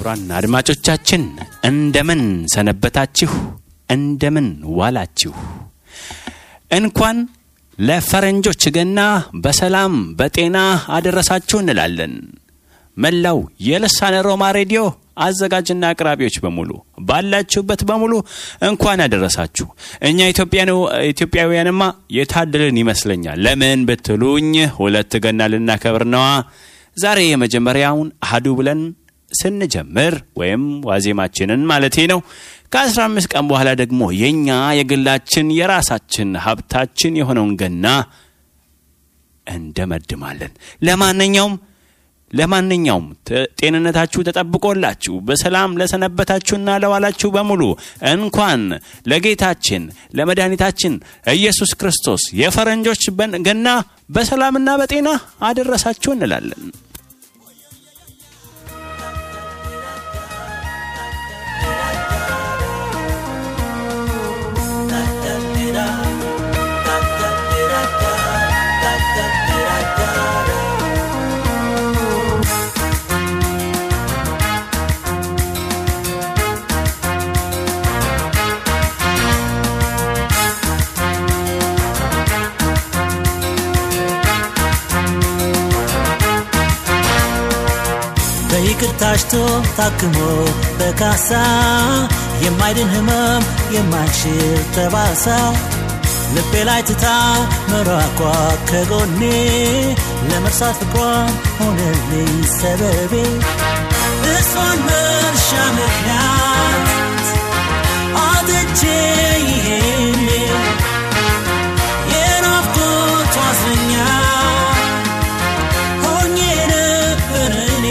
ክቡራን አድማጮቻችን እንደምን ሰነበታችሁ? እንደምን ዋላችሁ? እንኳን ለፈረንጆች ገና በሰላም በጤና አደረሳችሁ እንላለን። መላው የልሳነ ሮማ ሬዲዮ አዘጋጅና አቅራቢዎች በሙሉ ባላችሁበት በሙሉ እንኳን ያደረሳችሁ። እኛ ኢትዮጵያውያንማ የታደልን ይመስለኛል። ለምን ብትሉኝ ሁለት ገና ልናከብር ነዋ። ዛሬ የመጀመሪያውን አህዱ ብለን ስንጀምር ወይም ዋዜማችንን ማለቴ ነው። ከአስራ አምስት ቀን በኋላ ደግሞ የእኛ የግላችን የራሳችን ሀብታችን የሆነውን ገና እንደመድማለን። ለማንኛውም ለማንኛውም ጤንነታችሁ ተጠብቆላችሁ በሰላም ለሰነበታችሁና ለዋላችሁ በሙሉ እንኳን ለጌታችን ለመድኃኒታችን ኢየሱስ ክርስቶስ የፈረንጆች ገና በሰላምና በጤና አደረሳችሁ እንላለን። ታሽቶ ታክሞ በካሳ የማይድን ህመም የማይሽር ጠባሳ ልቤ ላይ ትታ መራኳ ከጎኔ ለመርሳት ፍቅሯን ሆነልኝ ሰበቤ እሷን መርሻ ምክንያት አጥቼ ይሄኔ የናፍቆቷ እስረኛ ሆኜ ነበር እኔ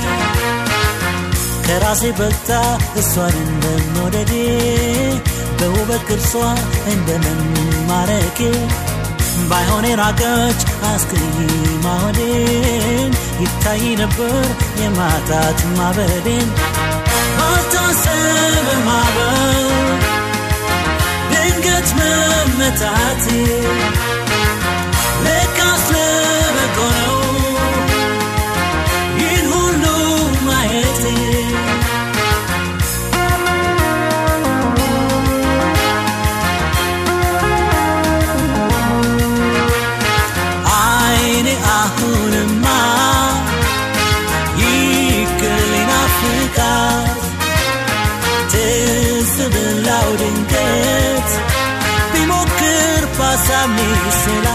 ከራሴ በልጣ እሷን እንደመውደዴ በውበት ቅርጿ እንደመማረኬ ባይሆን የራቀች አስክሪማ ሆዴን ይታይ ነበር የማጣት ማበዴን ባልታሰበ ማበል ድንገት መመታቴ ለካስ ለበጎ ነው ይህን ሁሉ ማየቴ አይኔ አሁንማ ይቅርልኝ ናፍቃት ትዝ ብላው ድንገት ቢሞክር ባሳብ ስላ